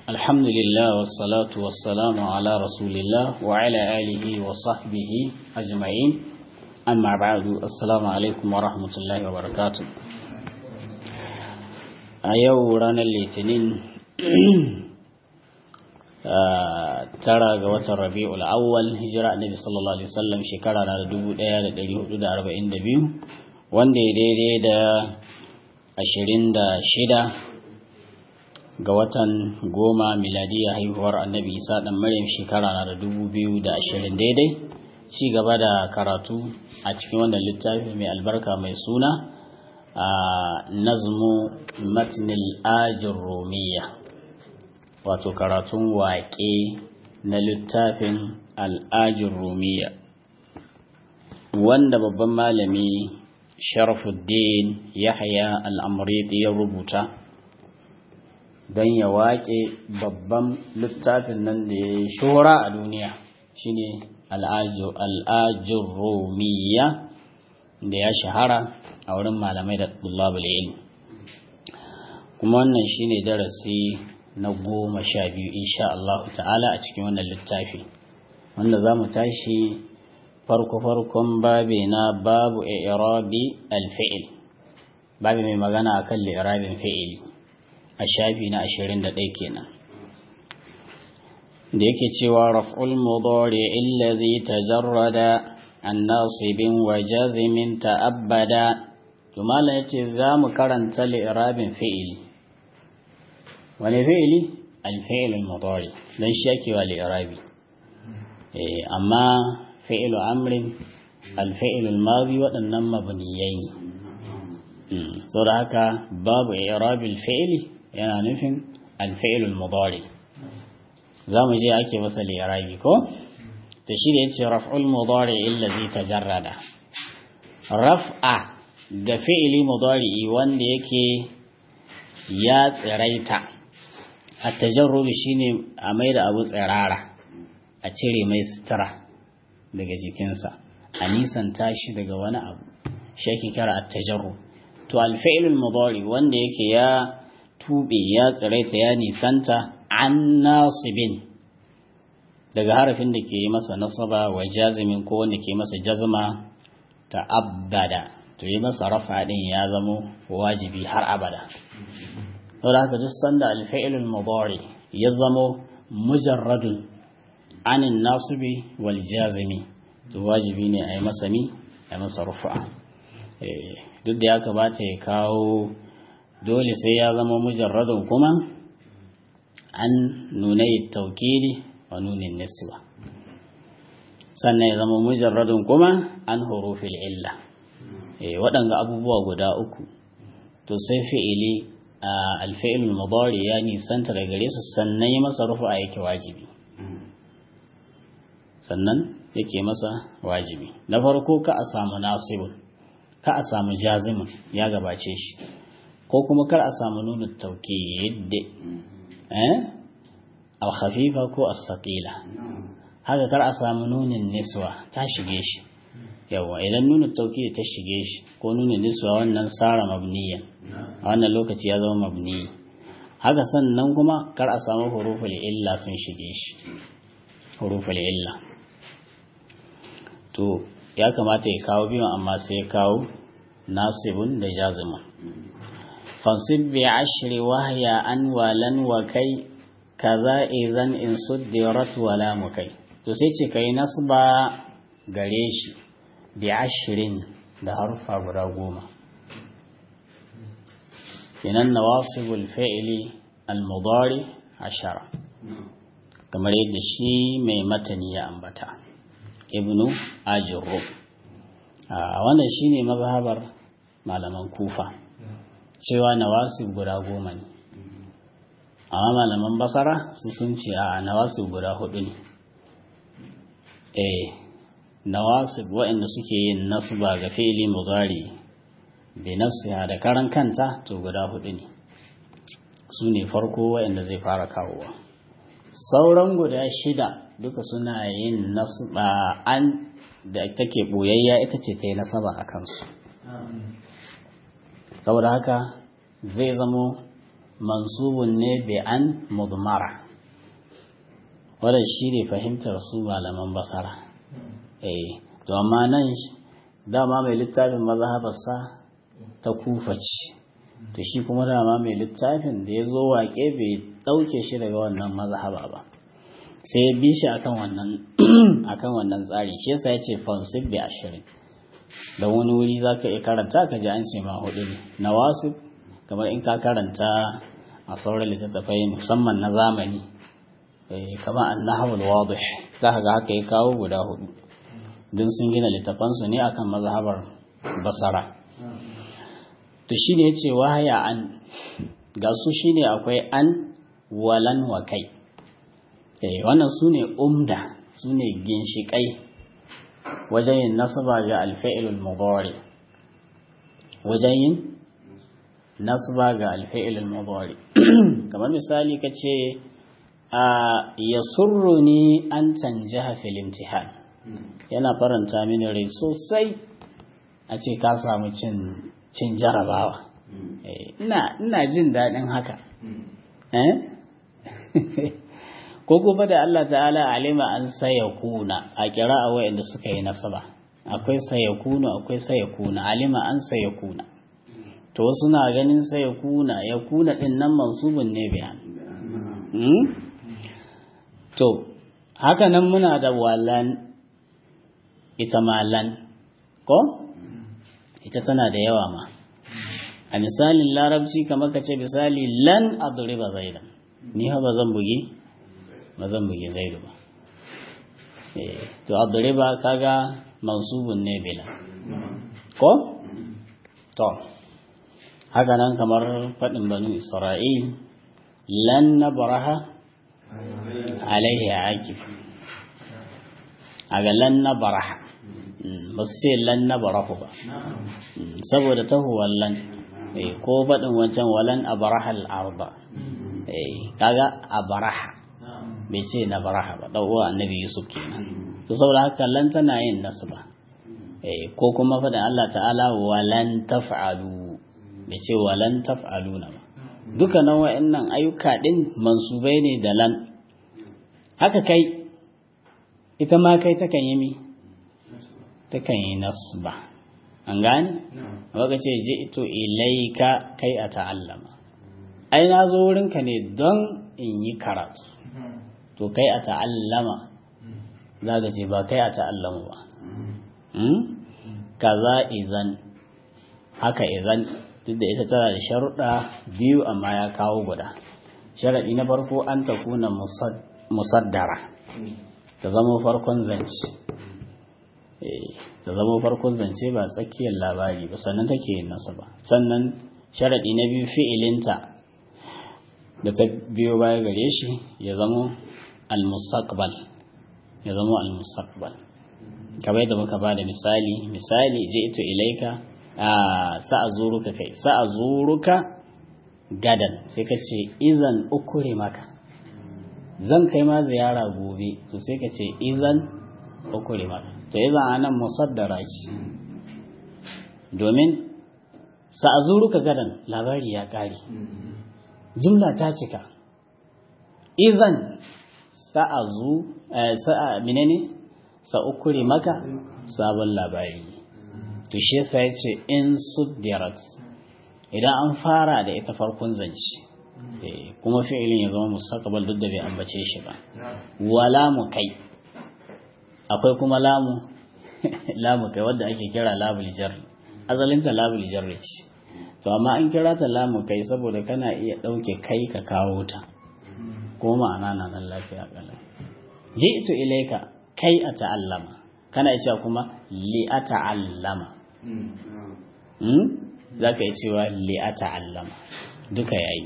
الحمد لله والصلاة والسلام على رسول الله وعلى آله وصحبه أجمعين أما بعد السلام عليكم ورحمة الله وبركاته أيو رانا الاثنين tara ga watan rabi'ul awwal hijira annabi sallallahu alaihi wasallam shekara na 1442 wanda ya daidai da 26 ga watan goma miladiya haihuwar annabi isa dan maryam shekara na da 2020 daidai ci gaba da karatu a cikin wannan littafi mai albarka mai suna a nazmu matnil ajin romiyya wato karatun waƙe na littafin al'ajin rumiya wanda babban malami sharafuddin yahya al'amuriti ya rubuta don ya waƙe babban littafin nan da ya shora a duniya shine al'ajin rumiya da ya shahara a wurin malamai da ɗullabul ilmi kuma wannan shine darasi na goma sha biyu insha Allah ta'ala a cikin wannan littafi wanda za mu tashi farko-farkon babi na babu irabi alfi'il babi mai magana a kan li'irabin fi'ili a shafi na ashirin da ɗai kenan da yake cewa raf'ul mudari illazi tajarrada an nasibin wa jazimin ta'abbada to malam yace za mu karanta li'irabin fi'ili wani fi'ili alfi'ilul mudari dan shi yake wa li'irabi eh amma fi'ilu amrin alfi'ilul madi waɗannan mabniyai ne saboda haka babu i'rabil fi'ili yana nufin alfi'ilul mudari zamu je ake masa li'irabi ko to shi da yace raf'ul mudari allazi tajarrada raf'a ga fi'ili mudari wanda yake ya tsiraita a tajarrudu shine a mai da abu tsirara a cire mai sutura daga jikinsa a nisan tashi daga wani abu shi ake kira a tajarru to alfa'ilul mudari wanda yake ya tube ya tsiraita ya nisanta an nasibin daga harafin da ke yi masa nasaba wa jazimin ko wanda ke masa jazma ta abada to yi masa rafa din ya zamo wajibi har abada saboda haka duk sanda alfa'ilul mudari ya zamo mujarradun anin nasibi wal jazimi to wajibi ne a yi masa mi a yi masa rufa duk da ya kamata ya kawo dole sai ya zama mujarradun kuma an nunai taukili wa nunin niswa sannan ya zama mujarradun kuma an hurufil illa waɗanga abubuwa guda uku to sai fi'ili alfa'ilul mudari ya nisanta daga gare su sannan ya masa rufa yake wajibi sannan yake masa wajibi na farko ka a samu nasibun ka a samu jazimun ya gabace shi ko kuma kar a samu nuna tauqid eh al khafifa ko as-saqila haka kar a samu nunin niswa ta shige shi yawa idan nuna tauqid ta shige shi ko nunin niswa wannan sara mabniyan a wannan lokaci ya zama mabni haka sannan kuma kar a samu huruful illa sun shige shi huruful illa to ya kamata ya kawo biyu amma sai ya kawo nasibun da jazimun fansib bi ashri wahya an walan wa kai kaza idan in suddirat wala mu kai to sai ce kai nasba gare shi bi ashrin da harfa guda goma kenan nawasibul fi'li al-mudari ashara kamar yadda shi mai matani ya ambata ibnu ajurru a wannan shine mazhabar malaman kufa cewa nawasib guda goma ne amma malaman basara su sun ce a nawasib guda hudu ne eh nawasib waɗanda suke yin nasba ga fi'li mudari bi nafsiha da karan kanta to guda hudu ne su ne farko waɗanda zai fara kawowa sauran guda shida duka suna yin nasba an da take boyayya ita ce ta yi nasaba a kansu saboda haka zai zamo mansubun ne bi an mudmara wadda shi ne fahimtar su malaman basara eh to amma nan dama mai littafin mazhabarsa ta kufa ce to shi kuma dama mai littafin da ya zo waƙe bai ɗauke shi daga wannan mazhaba ba sai ya bi shi akan wannan akan wannan tsari shi yasa ya ce fansib bi ashirin da wani wuri za ka iya karanta ka ji an ce ma hudu ne na wasu kamar in ka karanta a sauran littattafai musamman na zamani kamar annahawul wadih za ka ga haka ya kawo guda hudu don sun gina littafansu ne akan mazhabar basara to shi ne ya ce wahaya an ga su shi ne akwai an walan wa kai wannan su ne umda su ne ginshiƙai wajen yin nasaba ga alfa'ilul mudari wajen yin nasaba ga alfa'ilul mudari kamar misali ka ce a ya ni an canja fil imtihan yana faranta mini rai sosai a ce ka samu cin jarabawa ina jin daɗin haka ko kuma da Allah ta'ala alima an saya kuna a kira a wayanda suka yi nasaba akwai saya kuna akwai saya kuna alima an saya kuna to wasu na ganin saya kuna ya kuna din nan mansubun ne biyan to haka nan muna da walan ita malan ko ita tana da yawa ma a misalin larabci kamar ka ce misali lan adriba zaidan ni ha ba zan bugi ba zan bugi zaidu ba to adriba kaga mansubun ne bila ko to haka nan kamar faɗin banu isra'il lan nabraha alaihi akif aga lan nabraha ba su ce lan nabrahu ba saboda tahuwar lan ko faɗin wancan walan abraha al-arba kaga abraha bai ce na baraha ba ɗan uwa annabi yusuf kenan to saboda haka lan tana yin nasba ko kuma faɗin Allah ta'ala walan taf'alu bai ce walan taf'aluna ba duka nan wa'annan ayyuka din mansubai ne da lan haka kai ita ma kai takan yi mi takan yi nasba an gane waka ce ji ito ilaika kai a ta'allama ai na zo wurinka ne don in yi karatu to kai a ta'allama za ka ce ba kai a ta'allamu ba kaza izan haka izan duk da ita tana da sharuɗa biyu amma ya kawo guda sharaɗi na farko an ta kuna musaddara ta zama farkon zance ta zama farkon zance ba tsakiyar labari ba sannan take yin nasu ba sannan sharaɗi na biyu fi'ilinta da ta biyo baya gare shi ya zama al-mustaqbal ya zama al-mustaqbal kamar yadda muka ba da misali misali je ito ilaika sa'azuruka kai sa'azuruka gadan sai ka ce izan ukure maka zan kai ma ziyara gobe to sai ka ce izan ukure maka to izan anan musaddara ce domin sa'azuruka gadan labari ya kare jumla ta cika izan sa'azu sa'a menene sa'ukure maka sabon labari to shi yasa yace in suddirat idan an fara da ita farkon zance kuma fi'ilin ya zama mustaqbal duk da bai ambace shi ba wala mu kai akwai kuma lamu lamu kai wanda ake kira labul jarri azalin ta labul jarri ce to amma an kira ta lamu kai saboda kana iya dauke kai ka kawo ta ko ma'ana na nan lafiya kala ji'tu ilayka kai a ta'allama kana cewa kuma li a ta'allama za ka yi cewa li a ta'allama duka yayi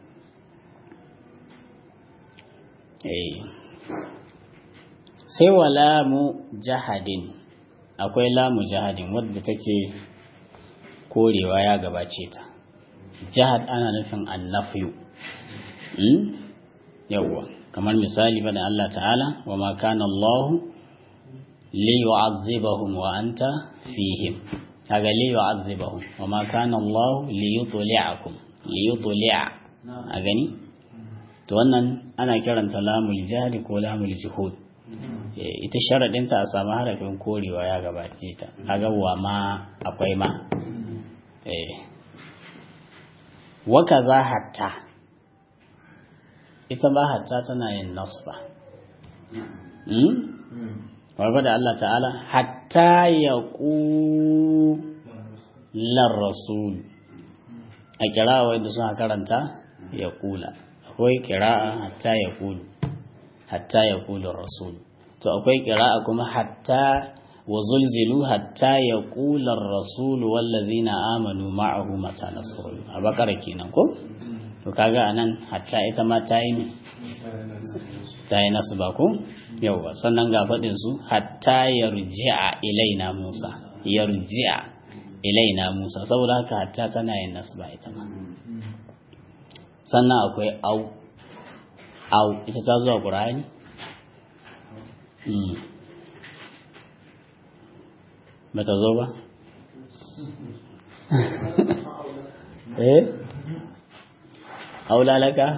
sai wa lamu jahadin akwai lamu jahadin wadda take korewa ya gabace ta jahad ana nufin annafiyu yawwa kamar misali bada Allah ta'ala wa ma kana Allah li yu'azzibahum wa anta fihim kaga li yu'azzibahum wa ma kana Allah li yutli'akum li yutli'a a gani to wannan ana kiranta lamul jahli ko lamul juhud ita sharaɗinta a samu harafin korewa ya gabace ta kaga wa ma akwai ma waka za hatta ita ba hatta tana yin nasba warba da Allah ta'ala hatta ya ƙular rasul a kira wanda suna karanta ya ƙula akwai kira'a hatta ya ƙulu hatta ya ƙulun rasul to akwai kira'a kuma hatta wa zulzilu hatta ya ƙular rasul wallazina amanu ma'ahu mata nasrul a bakara kenan ko to kaga anan hatta ita ma ta yi ta yi nasu ba ko yauwa sannan ga faɗin su hatta yarji'a ilaina musa yarji'a ilaina musa saboda haka hatta tana yin nasu ba ita ma sannan akwai au au ita ta zuwa ƙura'ani ba ta zo ba eh aulalaka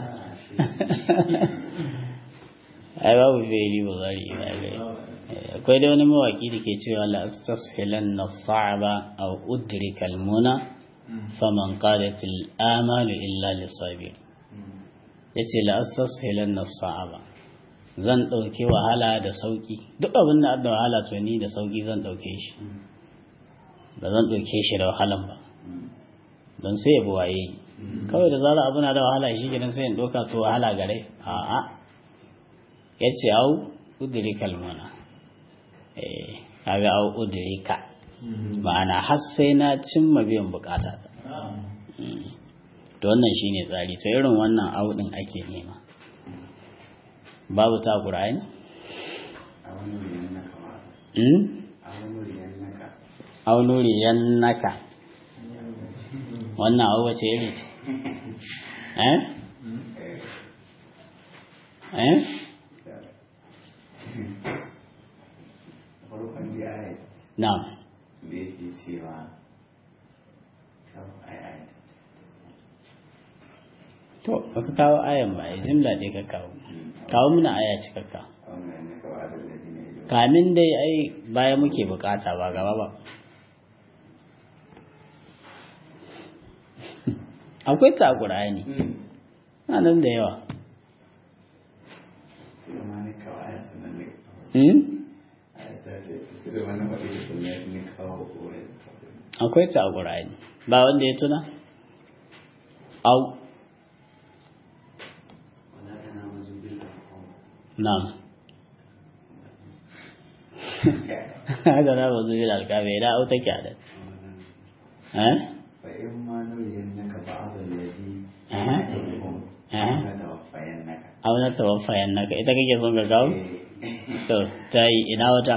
ai babu fi'ili ba zari ba gai akwai da wani mawaki da ke cewa la astashilan na sa'aba aw udrika al-muna faman qalat al-amalu illa lisabir yace la astashilan na sa'aba zan dauke wahala da sauki duk abin da da wahala to ni da sauki zan dauke shi ba zan dauke shi da wahalan ba don sai ya buwaye kawai da zara abu na da wahala shi gidan sai in doka to wahala gare a'a ya ce au udiri kalmana kaga au udiri ka ma'ana har sai na cimma biyan bukata ta to wannan shine tsari to irin wannan au din ake nema babu ta qur'ani au nuriyan naka wannan au wace iri eh eh Na'am. Da yake cewa To, baka kawo ayan ba, ai jimla dai ka kawo. Kawo muna aya cikakka. Kamin dai ai baya muke bukata ba gaba ba. Akwai ta Qur'ani. Na nan da yawa. Hmm? akwai ta a ƙura'ani ba wanda ya tuna? au na'am haka na ba zuwa alkabe da au take a da eh? auna tawaffayan naka ita kake son ga gawo? to ta yi ina wata?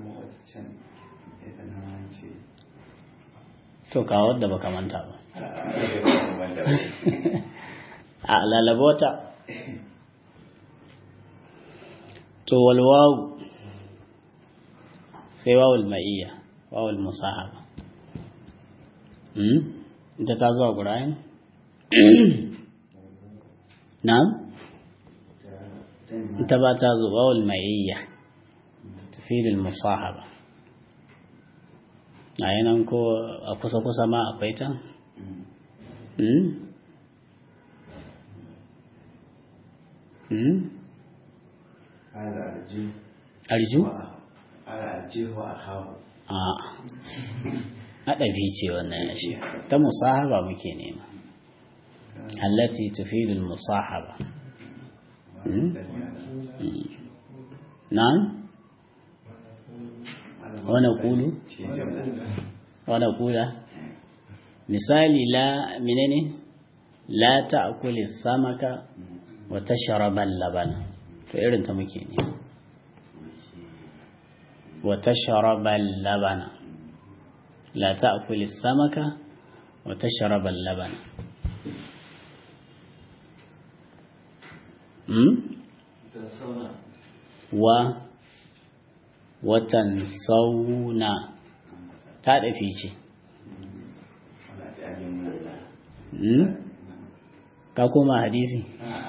to kawo wadda baka manta ba a lalabota to walwawu sai wawul ma'iyya wawul musahaba ita ta zuwa ƙura'in na'am ita ba ta zuwa wawul ma'iyya tafilul musahaba a yanan ko a kusa-kusa ma akwai ta? arju? a haɗabi ce wannan ya shi ta musahaba muke nema allati tufidul musahaba na'am wane kulu wane kula misali la menene la ta'kuli samaka wa tashraba labana to irin ta muke ne wa tashraba labana la ta'kuli samaka wa tashraba labana hmm wa watan sauna ta ɗafi ce ka koma hadisi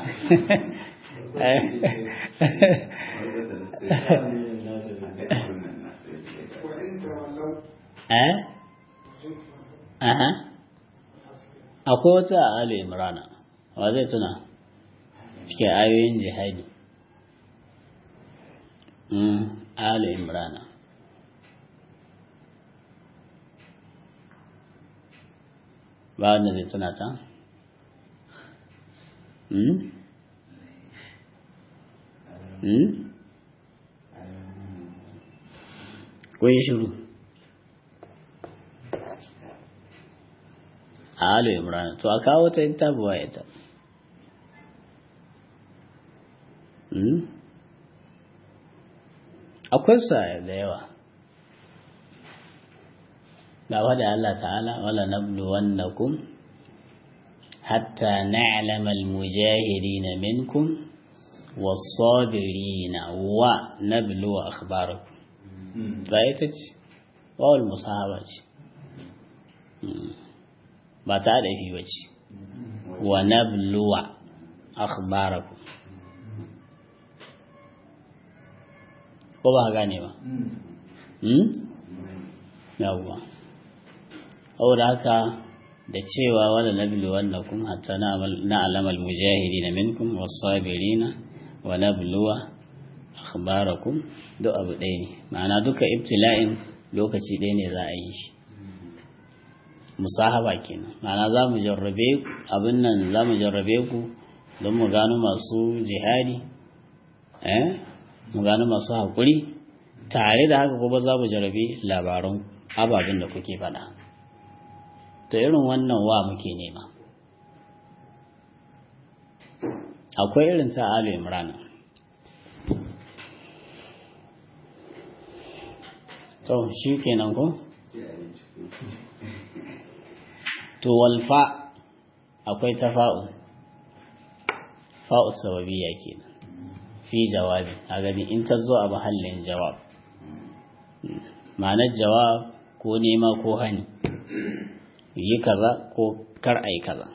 eh aha akwai wata a alu imrana wa zai tuna cikin ayoyin jihadi alu imrana ba wanda zai tuna ta Hmm? Hmm? Ko yi shiru? A Alu Imran, to a kawo ta ita buwa ita. Hmm? Akwai sa da yawa. Gaba da Allah ta'ala, wala nablu wannakum حتى نعلم المجاهدين منكم والصابرين ونبلو أخباركم رأيتك واو المصاحبة ba ta da fi bace wa nabluwa akhbarakum ko ba gane ba hmm yawwa saboda haka da cewa wala nablu wannakum hatta na'lamu al-mujahidin minkum was-sabirin wa nabluwa akhbarakum duk abu ɗaya ne ma'ana duka ibtila'in lokaci ɗaya ne za a yi shi musahaba kenan ma'ana za mu jarrabe abin nan za mu jarrabe ku don mu gano masu jihadi eh mu gano masu haƙuri tare da haka kuma za mu jarrabe labaran ababen da kuke faɗa to irin wannan wa muke nema akwai irin ta alu imrana to shi kenan ko to walfa akwai ta fa'u fa'u sababiyya kenan fi jawabi a gani in ta zo a mahallin jawab ma'anar jawab ko nema ko hani yi kaza ko kar ai kaza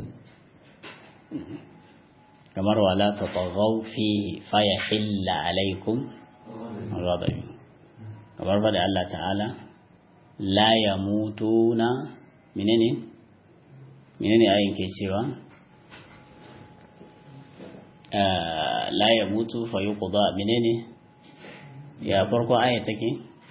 kamar wala ta tagaw fihi fa yahilla alaikum ghadabi kamar fa da Allah ta'ala la yamutuna menene menene ayin ke cewa la yamutu fa yuqda menene ya farko aya take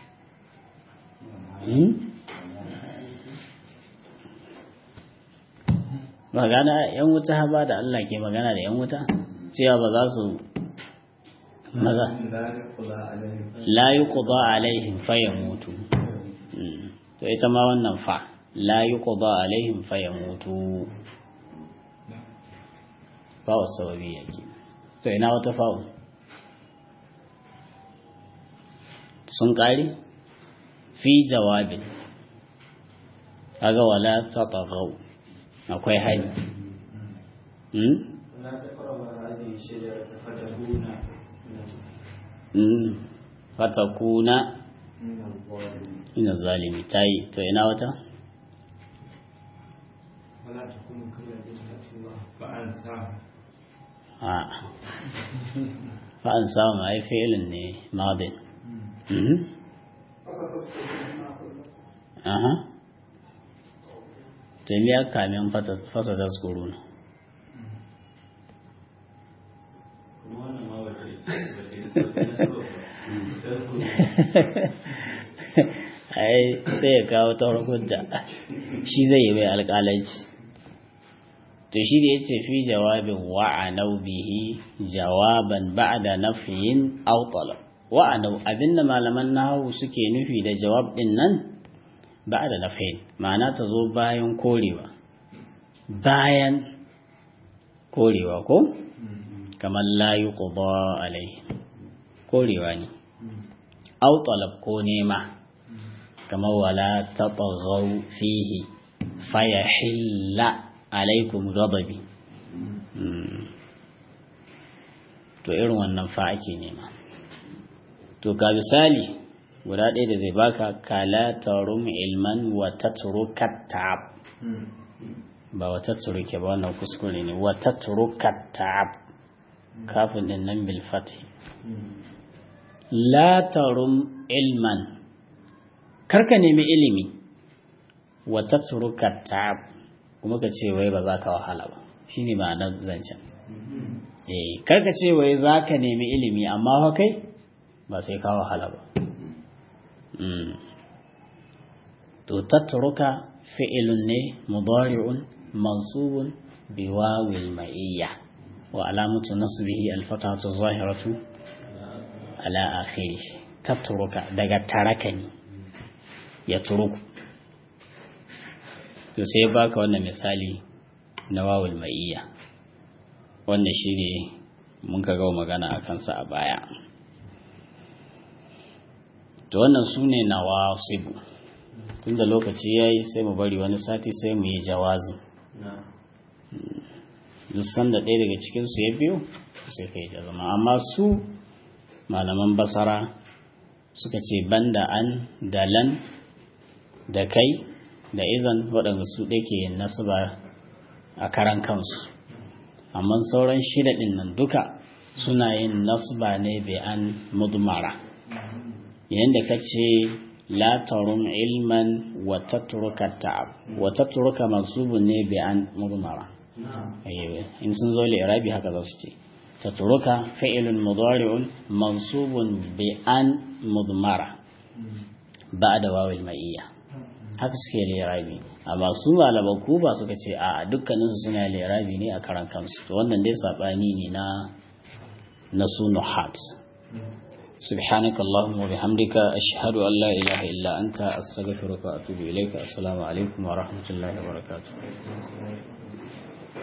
magana yan wuta ba da Allah ke magana da yan wuta cewa ba za su maza la yuqda alaihim fayamutu to ita ma wannan fa la yuqda alaihim fayamutu fa wasawabi yake to ina wata fa'u sun kare fi jawabin kaga wala tataghaw akwai hali fatakuna ina zalimi ta yi to ina wata? fa'an samun ai fi'ilin ne madin aha to ya kamin fasa taskuru na ai sai ya kawo ta hujja shi zai yi mai alƙalanci to shi da ya ce fi jawabin wa'anau bihi jawaban ba'da nafiyin aw talab wa'anau abinda malaman nahawu suke nufi da jawab din nan ba'da nafiyin ma'ana ta zo bayan korewa bayan korewa ko kamar la yuqda alai korewa ne aw talab ko nema kamar wala tataghaw fihi fayahilla alaikum ghadabi to irin wannan fa ake nema to ga misali guda ɗaya da zai baka kala tarum ilman wa tatruka tab ba wa tatturuke ba wannan kuskure ne wa tatturuka ta'ab kafin din nan bil fathi la tarum ilman karka nemi ilimi wa tatruka ta'ab kuma ka ce wai ba za ka wahala ba shine ma'anar zancen eh karka ce wai za ka nemi ilimi amma fa kai ba sai ka wahala ba to tatruka fi'ilun ne mudari'un mansubun biwawil ma'iyya wa alamatu nasbihi al-fatahatu zahiratu ala akhiri tatruka daga tarakani ya turuku to sai baka wannan misali na wawul ma'iyya wannan shine mun ka gawo magana a kansa a baya to wannan su ne nawasibu tunda lokaci ya yi sai mu bari wani sati sai mu yi jawazi duk sanda ɗaya daga cikinsu ya biyo sai ka yi jazama amma su malaman basara suka ce banda an da lan da kai da izan waɗanda su ɗaya ke yin nasaba a karan kansu amma sauran shida ɗin nan duka suna yin nasba ne bai an mudmara yadda ka ce la tarun ilman wa tatruka ta'ab wa tatruka mansubun ne bai an mudmara in sun zo irabi haka za su ce tatruka fi'ilun mudari'un mansubun bi an mudmara ba'da wawil ma'iyya haka suke lirabi amma su malaman kuba suka ce a dukkaninsu suna lirabi ne a karan kansu to wannan dai sabani ne na na su nuhat سبحانك اللهم وبحمدك أشهد أن لا إله إلا أنت أستغفرك وأتوب إليك السلام عليكم ورحمة الله وبركاته